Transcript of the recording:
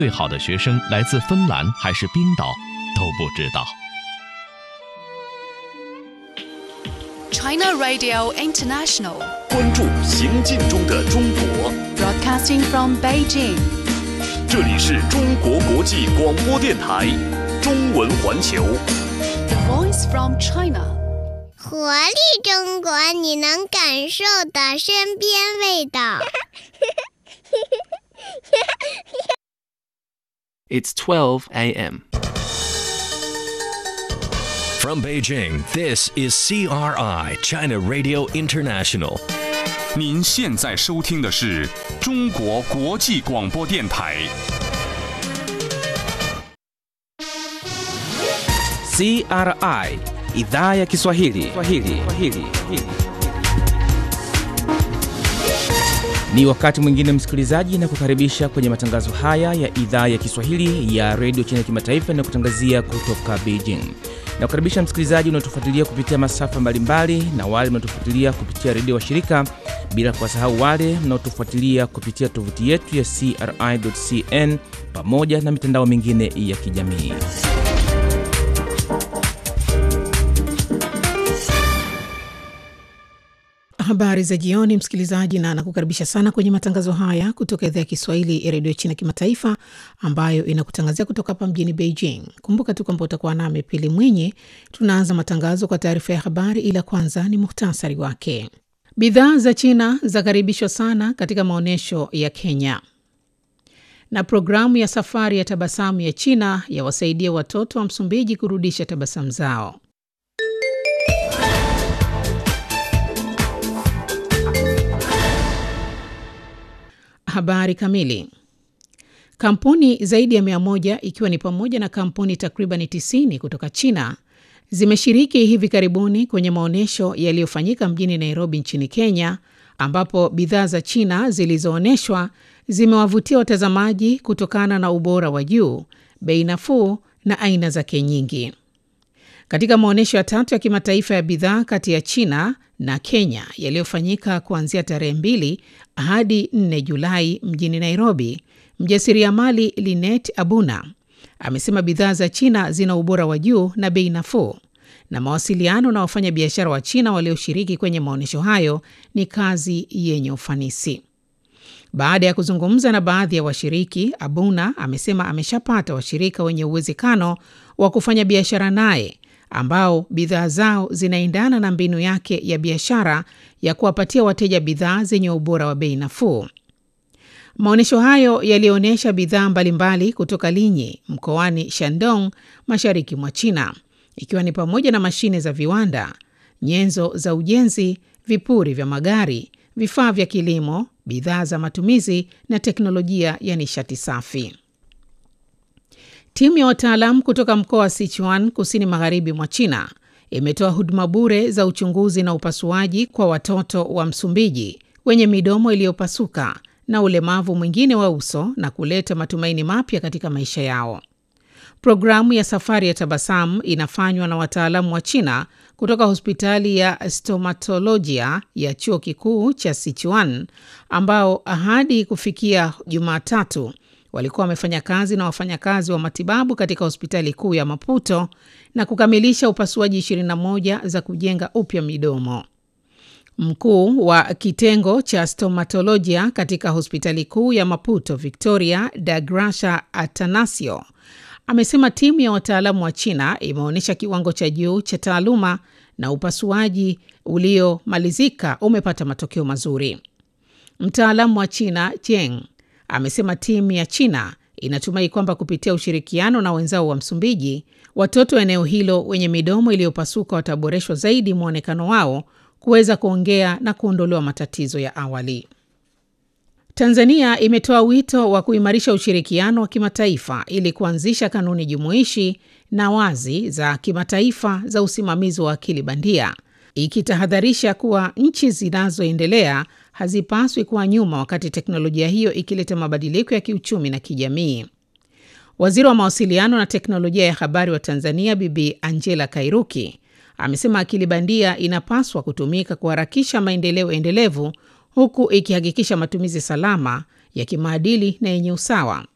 最好的学生来自芬兰还是冰岛都不知道。 China Radio International, 关注行进中的中国， broadcasting from Beijing. 这里是中国国际广播电台中文环球。 The voice from China. 活力中国，你能感受的身边味道。 It's 12 a.m. From Beijing, this is CRI, China Radio International. 您现在收听的是中国国际广播电台。 CRI idhaa ya Kiswahili. Kiswahili. Kiswahili. Ni wakati mwingine msikilizaji, na kukaribisha kwenye matangazo haya ya idhaa ya Kiswahili ya redio China Kimataifa na kutangazia kutoka Beijing. Na kukaribisha msikilizaji unaotufuatilia kupitia masafa mbalimbali na wale mnaotufuatilia kupitia redio wa shirika, bila kuwasahau wale mnaotufuatilia kupitia tovuti yetu ya CRI.cn pamoja na mitandao mingine ya kijamii. Habari za jioni, msikilizaji, na nakukaribisha sana kwenye matangazo haya kutoka idhaa ya Kiswahili ya redio China Kimataifa, ambayo inakutangazia kutoka hapa mjini Beijing. Kumbuka tu kwamba utakuwa nami Pili Mwinyi. Tunaanza matangazo kwa taarifa ya habari, ila kwanza ni muhtasari wake. Bidhaa za China zakaribishwa sana katika maonyesho ya Kenya, na programu ya safari ya tabasamu ya China yawasaidia watoto wa Msumbiji kurudisha tabasamu zao. Habari kamili. Kampuni zaidi ya mia moja ikiwa ni pamoja na kampuni takriban 90 kutoka China zimeshiriki hivi karibuni kwenye maonyesho yaliyofanyika mjini Nairobi nchini Kenya, ambapo bidhaa za China zilizoonyeshwa zimewavutia watazamaji kutokana na ubora wa juu, bei nafuu na aina zake nyingi. Katika maonyesho ya tatu ya kimataifa ya bidhaa kati ya China na Kenya yaliyofanyika kuanzia tarehe mbili hadi 4 Julai mjini Nairobi, mjasiriamali Linet Abuna amesema bidhaa za China zina ubora wa juu na bei nafuu, na mawasiliano na wafanyabiashara wa China walioshiriki kwenye maonyesho hayo ni kazi yenye ufanisi. Baada ya kuzungumza na baadhi ya washiriki, Abuna amesema ameshapata washirika wenye uwezekano wa kufanya biashara naye ambao bidhaa zao zinaendana na mbinu yake ya biashara ya kuwapatia wateja bidhaa zenye ubora wa bei nafuu. Maonyesho hayo yalionyesha bidhaa mbalimbali kutoka Linyi mkoani Shandong, mashariki mwa China, ikiwa ni pamoja na mashine za viwanda, nyenzo za ujenzi, vipuri vya magari, vifaa vya kilimo, bidhaa za matumizi na teknolojia ya nishati safi. Timu ya wataalam kutoka mkoa wa Sichuan kusini magharibi mwa China imetoa huduma bure za uchunguzi na upasuaji kwa watoto wa Msumbiji wenye midomo iliyopasuka na ulemavu mwingine wa uso na kuleta matumaini mapya katika maisha yao. Programu ya safari ya tabasamu inafanywa na wataalamu wa China kutoka hospitali ya stomatolojia ya chuo kikuu cha Sichuan ambao hadi kufikia Jumatatu walikuwa wamefanya kazi na wafanyakazi wa matibabu katika hospitali kuu ya Maputo na kukamilisha upasuaji 21 za kujenga upya midomo. Mkuu wa kitengo cha stomatolojia katika hospitali kuu ya Maputo, Victoria Dagrasha Atanasio, amesema timu ya wataalamu wa China imeonyesha kiwango cha juu cha taaluma na upasuaji uliomalizika umepata matokeo mazuri. Mtaalamu wa China Cheng amesema timu ya China inatumai kwamba kupitia ushirikiano na wenzao wa Msumbiji, watoto wa eneo hilo wenye midomo iliyopasuka wataboreshwa zaidi mwonekano wao kuweza kuongea na kuondolewa matatizo ya awali. Tanzania imetoa wito wa kuimarisha ushirikiano wa kimataifa ili kuanzisha kanuni jumuishi na wazi za kimataifa za usimamizi wa akili bandia, ikitahadharisha kuwa nchi zinazoendelea hazipaswi kuwa nyuma wakati teknolojia hiyo ikileta mabadiliko ya kiuchumi na kijamii. Waziri wa mawasiliano na teknolojia ya habari wa Tanzania Bibi Angela Kairuki amesema akili bandia inapaswa kutumika kuharakisha maendeleo endelevu huku ikihakikisha matumizi salama ya kimaadili na yenye usawa.